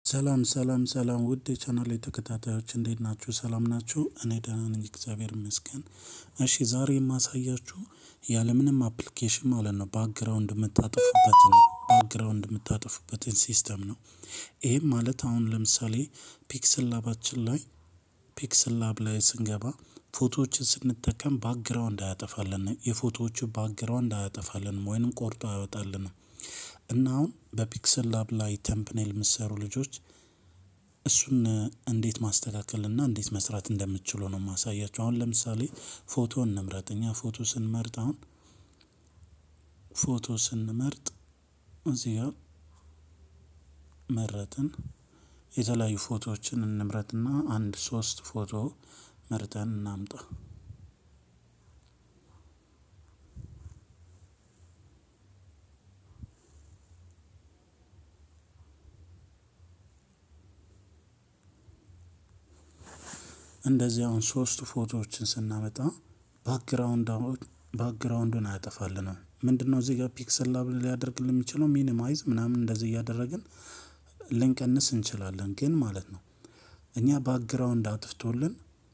ሰላም ሰላም ሰላም ውድ የቻናሌ ተከታታዮች እንዴት ናችሁ ሰላም ናችሁ እኔ ደህና ነኝ እግዚአብሔር ይመስገን። እሺ ዛሬ የማሳያችሁ ያለምንም አፕሊኬሽን ማለት ነው ባክግራውንድ የምታጠፉበትን ባክግራውንድ የምታጠፉበትን ሲስተም ነው። ይሄም ማለት አሁን ለምሳሌ ፒክስል ላባችን ላይ ፒክስል ላብ ላይ ስንገባ ፎቶዎችን ስንጠቀም ባክግራውንድ አያጠፋልንም የፎቶዎቹ ባክግራውንድ አያጠፋልንም ወይንም ቆርጦ አያወጣልንም። እና አሁን በፒክስል ላብ ላይ ተምፕኔል የምትሰሩ ልጆች እሱን እንዴት ማስተካከል እና እንዴት መስራት እንደምትችሉ ነው የማሳያችሁ። አሁን ለምሳሌ ፎቶ እንምረጥ እኛ ፎቶ ስንመርጥ አሁን ፎቶ ስንመርጥ እዚህ ጋር መረጥን የተለያዩ ፎቶዎችን እንምረጥና አንድ ሶስት ፎቶ መርጠን እናምጣ። እንደዚህ አሁን ሶስት ፎቶዎችን ስናመጣ ባክግራውንድ ባክግራውንዱን አያጠፋልንም ምንድነው እዚህ ጋር ፒክስል ላብ ሊያደርግልን የሚችለው ሚኒማይዝ ምናምን እንደዚህ እያደረግን ልንቀንስ እንችላለን ግን ማለት ነው። እኛ ባክግራውንድ አጥፍቶልን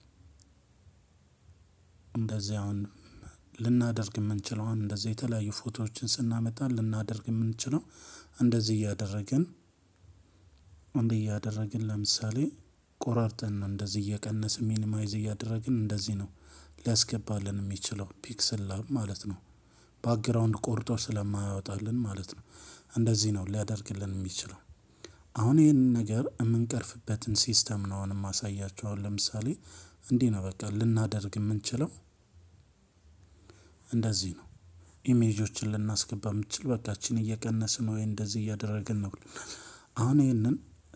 እንደዚህ አሁን ልናደርግ የምንችለው አሁን እንደዚህ የተለያዩ ፎቶዎችን ስናመጣ ልናደርግ የምንችለው እንደዚህ እያደረግን እንዲህ እያደረግን ለምሳሌ ቆራርጠን ነው እንደዚህ እየቀነስን ሚኒማይዝ እያደረግን እንደዚህ ነው ሊያስገባልን የሚችለው ፒክስል ላብ ማለት ነው። ባክግራውንድ ቆርጦ ስለማያወጣልን ማለት ነው እንደዚህ ነው ሊያደርግልን የሚችለው። አሁን ይህንን ነገር የምንቀርፍበትን ሲስተም ነው አሁን የማሳያችሁ አሁን ለምሳሌ እንዲህ ነው በቃ ልናደርግ የምንችለው እንደዚህ ነው። ኢሜጆችን ልናስገባ የምንችል በቃ ይቺን እየቀነስን ወይ እንደዚህ እያደረግን ነው። አሁን ይህንን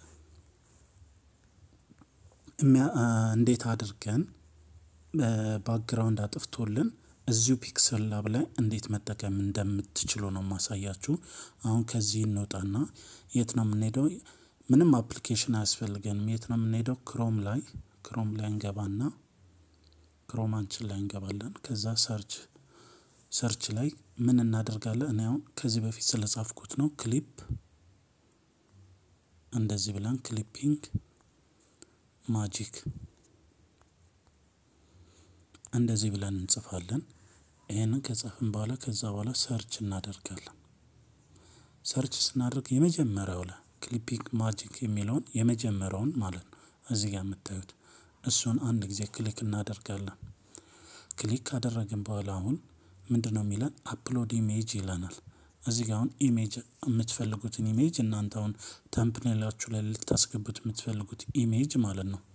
እንዴት አድርገን ባክግራውንድ አጥፍቶልን እዚሁ ፒክስል ላብ ላይ እንዴት መጠቀም እንደምትችሉ ነው የማሳያችሁ። አሁን ከዚህ እንወጣና የት ነው የምንሄደው? ምንም አፕሊኬሽን አያስፈልገንም የት ነው የምንሄደው? ክሮም ላይ ክሮም ላይ እንገባና ክሮማችን ላይ እንገባለን ከዛ ሰርች ሰርች ላይ ምን እናደርጋለን እኔ አሁን ከዚህ በፊት ስለጻፍኩት ነው ክሊፕ እንደዚህ ብለን ክሊፒንግ ማጂክ እንደዚህ ብለን እንጽፋለን። ይሄንን ከጻፍን በኋላ ከዛ በኋላ ሰርች እናደርጋለን። ሰርች ስናደርግ የመጀመሪያው ላይ ክሊፒንግ ማጂክ የሚለውን የመጀመሪያውን ማለት ነው እዚህ ጋር የምታዩት እሱን አንድ ጊዜ ክሊክ እናደርጋለን። ክሊክ ካደረግን በኋላ አሁን ምንድነው የሚለን አፕሎድ ኢሜጅ ይለናል። እዚህ ጋር አሁን ኢሜጅ የምትፈልጉትን ኢሜጅ እናንተ አሁን ተምፕኔላችሁ ላይ ልታስገቡት የምትፈልጉት ኢሜጅ ማለት ነው።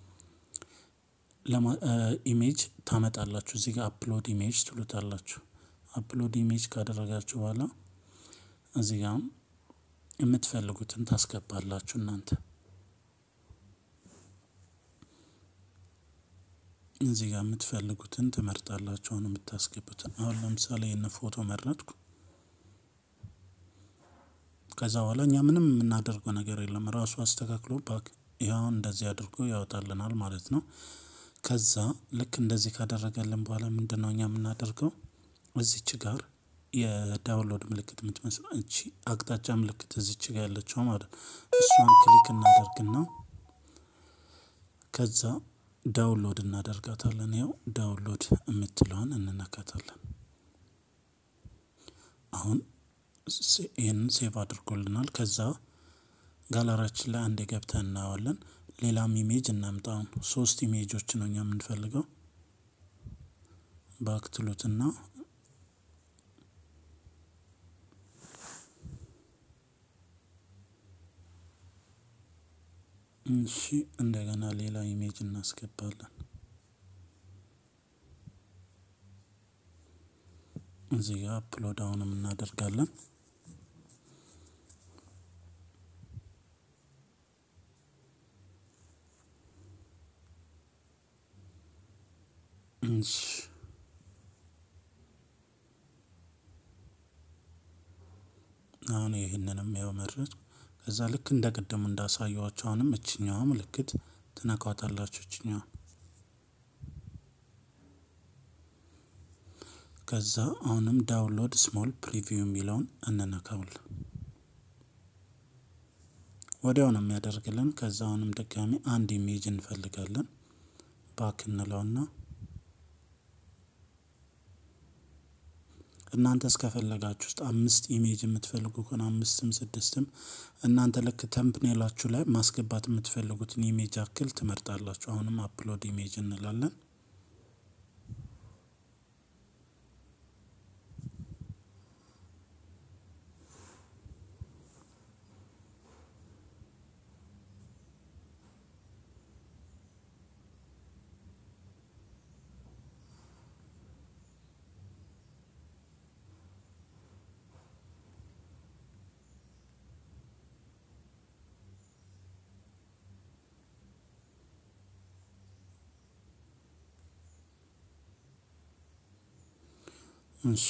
ኢሜጅ ታመጣላችሁ እዚህ ጋር አፕሎድ ኢሜጅ ትሉታላችሁ አፕሎድ ኢሜጅ ካደረጋችሁ በኋላ እዚህ ጋር የምትፈልጉትን ታስገባላችሁ እናንተ እዚህ ጋር የምትፈልጉትን ትመርጣላችሁ አሁን የምታስገቡትን አሁን ለምሳሌ ይሄን ፎቶ መረጥኩ። ከዛ በኋላ እኛ ምንም የምናደርገው ነገር የለም ራሱ አስተካክሎ ባክ ይኸው እንደዚህ አድርጎ ያወጣልናል ማለት ነው። ከዛ ልክ እንደዚህ ካደረገልን በኋላ ምንድነው እኛ የምናደርገው? እዚች ጋር የዳውንሎድ ምልክት የምትመስል እቺ አቅጣጫ ምልክት እዚች ጋር ያለችው ማለት ነው እሷን ክሊክ እናደርግና ከዛ ዳውንሎድ እናደርጋታለን ያው ዳውንሎድ የምትለዋን እንነካታለን። አሁን ይሄንን ሴቭ አድርጎልናል ከዛ ጋላሪያችን ላይ አንዴ ገብተን እናየዋለን። ሌላም ኢሜጅ እናምጣ አሁን ሶስት ኢሜጆች ነው እኛ የምንፈልገው። ባክ ትሉትና እሺ እንደገና ሌላ ኢሜጅ እናስገባለን። እዚህ ጋር አፕሎድ አሁንም እናደርጋለን። እሺ አሁን ይህንንም ያው መረጥኩ ከዛ ልክ እንደ ቅድሙ እንዳሳየኋችሁ አሁንም እችኛዋ ምልክት ትነካታላችሁ እችኛዋ ከዛ አሁንም ዳውንሎድ ስሞል ፕሪቪው የሚለውን እንነካዋለን። ወዲያው ነው የሚያደርግልን። ከዛ አሁንም ድጋሚ አንድ ኢሜጅ እንፈልጋለን። ባክ እንለውና እናንተ እስከፈለጋችሁ ውስጥ አምስት ኢሜጅ የምትፈልጉ ከሆነ አምስትም ስድስትም እናንተ ልክ ተምፕኔላችሁ ላይ ማስገባት የምትፈልጉትን ኢሜጅ ያክል ትመርጣላችሁ። አሁንም አፕሎድ ኢሜጅ እንላለን። እሺ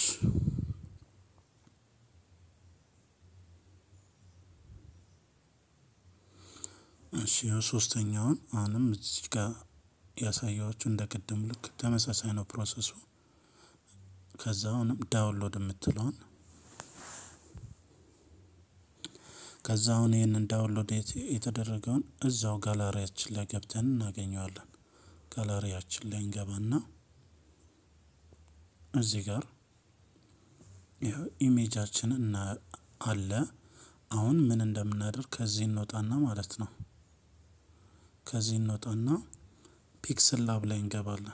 እሺ ያው ሶስተኛውን አሁንም እዚህ ጋር ያሳየኋችሁ እንደ ቅድም ልክ ተመሳሳይ ነው ፕሮሰሱ። ከዛ አሁንም ዳውንሎድ የምትለውን ከዛ አሁን ይህንን ዳውንሎድ የተደረገውን እዛው ጋላሪያችን ላይ ገብተን እናገኘዋለን። ጋላሪያችን ላይ እንገባና እዚህ ጋር ይኸው ኢሜጃችን እና አለ። አሁን ምን እንደምናደርግ ከዚህ እንወጣና ማለት ነው። ከዚህ እንወጣና ፒክስል ላብ ላይ እንገባለን።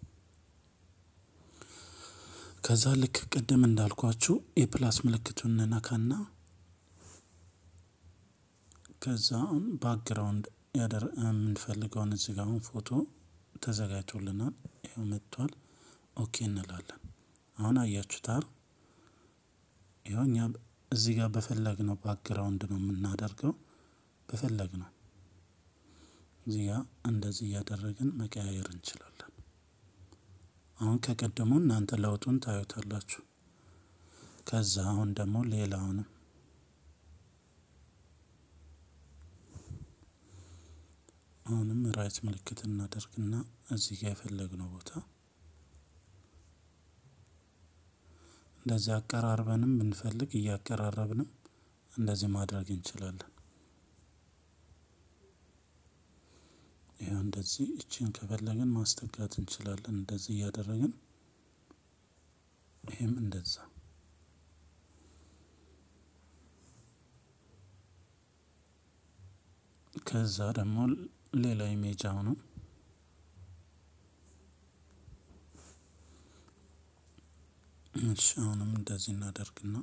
ከዛ ልክ ቅድም እንዳልኳችሁ የፕላስ ምልክቱን እንነካና ከዛ አሁን ባክግራውንድ የምንፈልገውን እዚህ ጋር አሁን ፎቶ ተዘጋጅቶልናል። ይኸው መጥቷል። ኦኬ እንላለን። አሁን አያችሁታል። ይኸው እኛ እዚህ ጋር በፈለግነው ባክግራውንድ ነው የምናደርገው። በፈለግነው እዚህ ጋር እንደዚህ እያደረግን መቀያየር እንችላለን። አሁን ከቀደሙ እናንተ ለውጡን ታዩታላችሁ። ከዛ አሁን ደግሞ ሌላውንም አሁንም ራይት ምልክት እናደርግና እዚህ ጋር የፈለግነው ቦታ እንደዚህ አቀራርበንም ብንፈልግ እያቀራረብንም እንደዚህ ማድረግ እንችላለን። ይኸው እንደዚህ እችን ከፈለግን ማስተካት እንችላለን። እንደዚህ እያደረግን ይህም እንደዛ ከዛ ደግሞ ሌላ ኢሜጅ አሁንም እሺ አሁንም እንደዚህ እናደርግና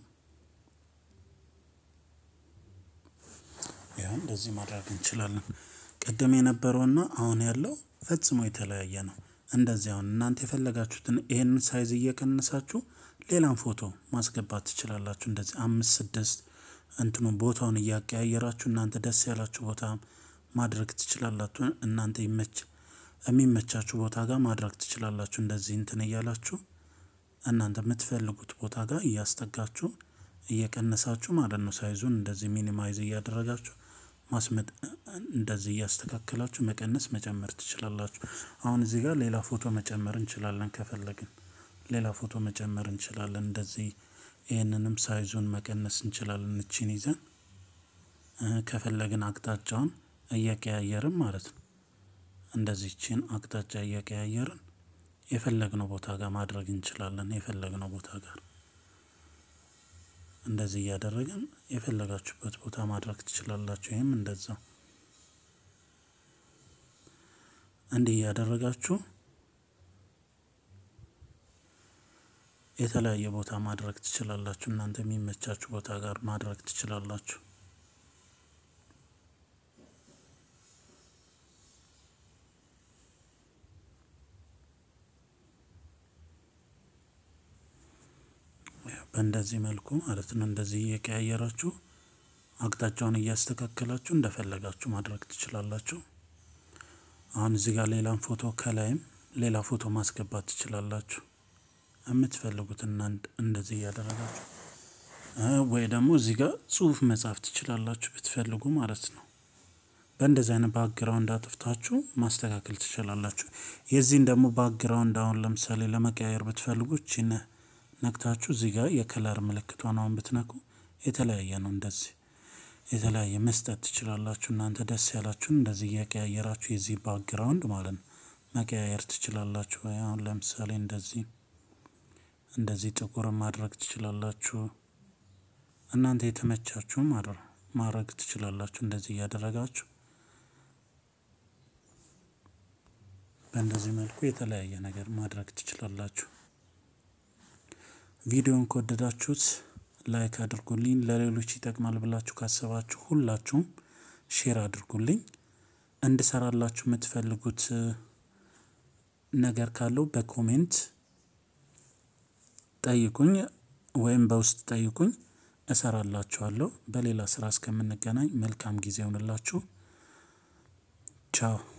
ያ እንደዚህ ማድረግ እንችላለን። ቅድም የነበረውና አሁን ያለው ፈጽሞ የተለያየ ነው። እንደዚህ አሁን እናንተ የፈለጋችሁትን ይሄንን ሳይዝ እየቀነሳችሁ ሌላም ፎቶ ማስገባት ትችላላችሁ። እንደዚህ አምስት ስድስት እንትኑ ቦታውን እያቀያየራችሁ እናንተ ደስ ያላችሁ ቦታ ማድረግ ትችላላችሁ። እናንተ ይመች የሚመቻችሁ ቦታ ጋር ማድረግ ትችላላችሁ። እንደዚህ እንትን እያላችሁ እናንተ የምትፈልጉት ቦታ ጋር እያስጠጋችሁ እየቀነሳችሁ ማለት ነው። ሳይዙን እንደዚህ ሚኒማይዝ እያደረጋችሁ ማስመጥ እንደዚህ እያስተካከላችሁ መቀነስ መጨመር ትችላላችሁ። አሁን እዚህ ጋር ሌላ ፎቶ መጨመር እንችላለን ከፈለግን ሌላ ፎቶ መጨመር እንችላለን። እንደዚህ ይህንንም ሳይዙን መቀነስ እንችላለን። እቺን ይዘን ከፈለግን አቅጣጫውን እየቀያየርን ማለት ነው። እንደዚህ እቺን አቅጣጫ እየቀያየርን የፈለግነው ቦታ ጋር ማድረግ እንችላለን። የፈለግነው ቦታ ጋር እንደዚህ እያደረግን የፈለጋችሁበት ቦታ ማድረግ ትችላላችሁ። ይህም እንደዛ እንዲህ እያደረጋችሁ የተለያየ ቦታ ማድረግ ትችላላችሁ። እናንተ የሚመቻችሁ ቦታ ጋር ማድረግ ትችላላችሁ። በእንደዚህ መልኩ ማለት ነው። እንደዚህ እየቀያየራችሁ አቅጣጫውን እያስተካከላችሁ እንደፈለጋችሁ ማድረግ ትችላላችሁ። አሁን እዚህ ጋር ሌላም ፎቶ ከላይም ሌላ ፎቶ ማስገባት ትችላላችሁ። የምትፈልጉትን እንደዚህ እያደረጋችሁ ወይ ደግሞ እዚህ ጋር ጽሁፍ መጻፍ ትችላላችሁ ብትፈልጉ ማለት ነው። በእንደዚህ አይነት ባክግራውንድ አጥፍታችሁ ማስተካከል ትችላላችሁ። የዚህን ደግሞ ባክግራውንድ አሁን ለምሳሌ ለመቀያየር ብትፈልጉ እቺን ነክታችሁ እዚህ ጋር የከለር ምልክቷን አሁን ብትነኩ የተለያየ ነው። እንደዚህ የተለያየ መስጠት ትችላላችሁ። እናንተ ደስ ያላችሁን እንደዚህ እየቀያየራችሁ የዚህ ባክግራውንድ ማለት ነው መቀያየር ትችላላችሁ። አሁን ለምሳሌ እንደዚህ እንደዚህ ጥቁር ማድረግ ትችላላችሁ። እናንተ የተመቻችሁ ማድረግ ትችላላችሁ። እንደዚህ እያደረጋችሁ በእንደዚህ መልኩ የተለያየ ነገር ማድረግ ትችላላችሁ። ቪዲዮን ከወደዳችሁት ላይክ አድርጉልኝ። ለሌሎች ይጠቅማል ብላችሁ ካሰባችሁ ሁላችሁም ሼር አድርጉልኝ። እንድሰራላችሁ የምትፈልጉት ነገር ካለው በኮሜንት ጠይቁኝ ወይም በውስጥ ጠይቁኝ፣ እሰራላችኋለሁ። በሌላ ስራ እስከምንገናኝ መልካም ጊዜ ይሆንላችሁ። ቻው